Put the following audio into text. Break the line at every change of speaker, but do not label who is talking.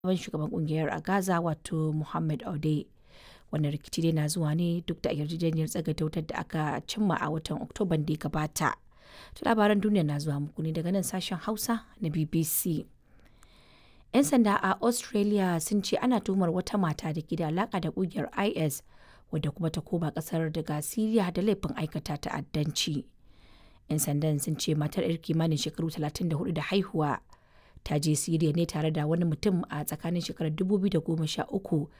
sabon shugaban kungiyar a Gaza wato Mohammed Ode. Wannan rikici dai na zuwa ne duk da yarjejeniyar tsagaita wutar da aka cimma a watan Oktoban da ya gabata. Ta labaran duniya na zuwa muku ne daga nan sashen Hausa na BBC. 'Yan sanda a Australia sun ce ana tuhumar wata mata da ke da alaka da kungiyar IS wadda kuma ta koma kasar daga Siriya da laifin aikata ta'addanci. 'Yan sandan sun ce matar 'yar kimanin shekaru 34 da haihuwa ta je Siriya ne tare da wani mutum a tsakanin shekarar 2013